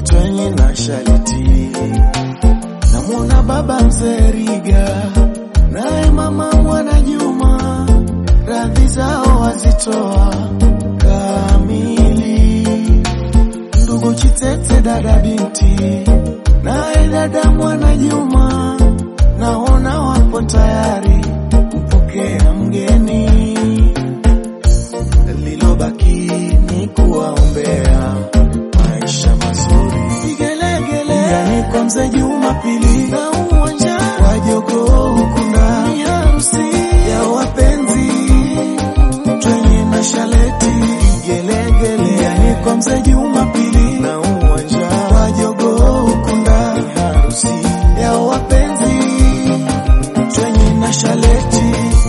yatwenye na shariti. Namwona baba mzee Riga naye mama mwana Juma, radhi zao wazitoa kamili. Ndugu Chitete, dada binti, naye dada mwana Juma, naona wapo tayari kupokea mgeni. Lilobaki ni kuwaombea maisha mazuri, vigelegele yani kwa mzee Jumapili na uwanja wa jogoo huku ndani harusi ya wapenzi twenye na shaleti, vigelegele yani kwa mzee Jumapili na uwanja wa jogoo huku ndani harusi ya wapenzi twenye na shaleti.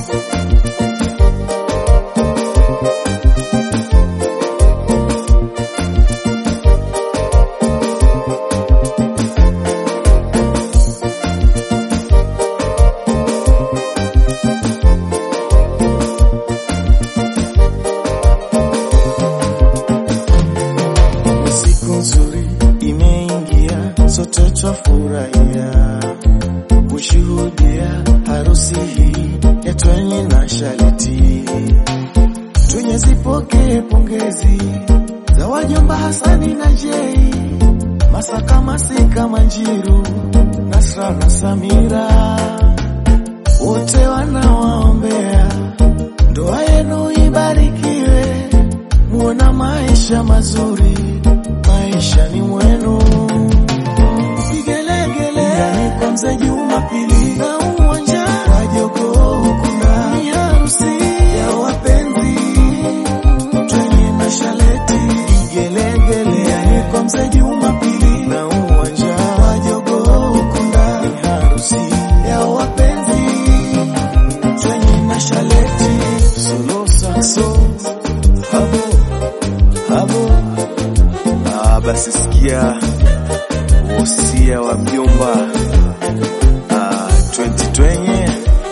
Ni siku nzuri imeingia, sote twafurahia kushuhudia harusi hii ya Twenye na Shaliti. Twenye zipokee pongezi za wajomba Hasani na Jei, Masaka Masika Manjiru, Nasra na Samira, wote wanawaombea ndoa yenu ibarikiwe, muona maisha mazuri, maisha ni mwenu. Vigelegele yani kwa mzee Jumapili na uwanja wa jogoo huku ndani harusi ya wapenzi twenye na shaleti. Vigelegele yani kwa mzee Jumapili na uwanja wa jogoo huku ndani harusi ya wapenzi twenye na shaleti. Solo saxo habo habo. Ah, basi sikia wosia wa mjomba ah, 20 twenye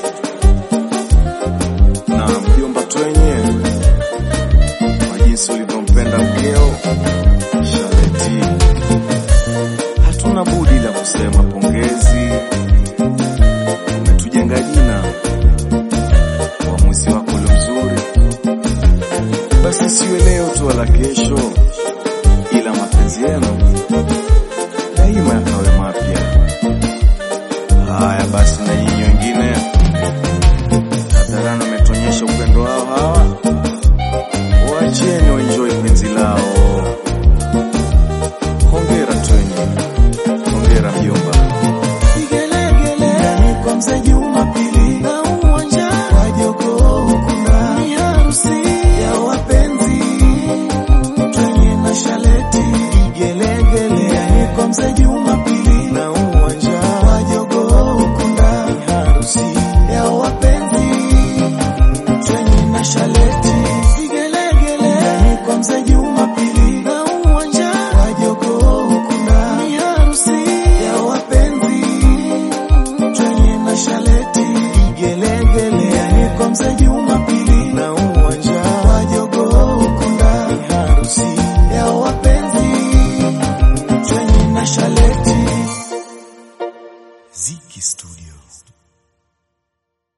na mjomba twenye kwa jinsi ulivyompenda mkeo Shaleti, hatuna budi la kusema pongezi, umetujenga jina uamuzi wako ule mzuri, basi siwe leo tu wala kesho, ila mapenzi yenu daima yakawe mapya. Haya basi, na nyinyi wengine hadharani wametuonyesha upendo wao hawa, waacheni waenjoy penzi lao. Hongera Twenye, hongera mjomba. Vigelegele yani kwa mzee Jumapili na uwanja wa jogoo huku ndani harusi ya wapenzi twenye na shaleti. Vigelegele yani kwa mzee Jumapili na uwanja wa jogoo huku ndani harusi ya wapenzi twenye na shaleti. Vigelegele yani kwa mzee Jumapili na uwanja wa jogoo huku ndani harusi ya wapenzi twenye na shaleti. Vigelegele yani kwa mzee Jumapili na uwanja wa jogoo huku ndani harusi ya wapenzi twenye na shaleti. Ziki Studio.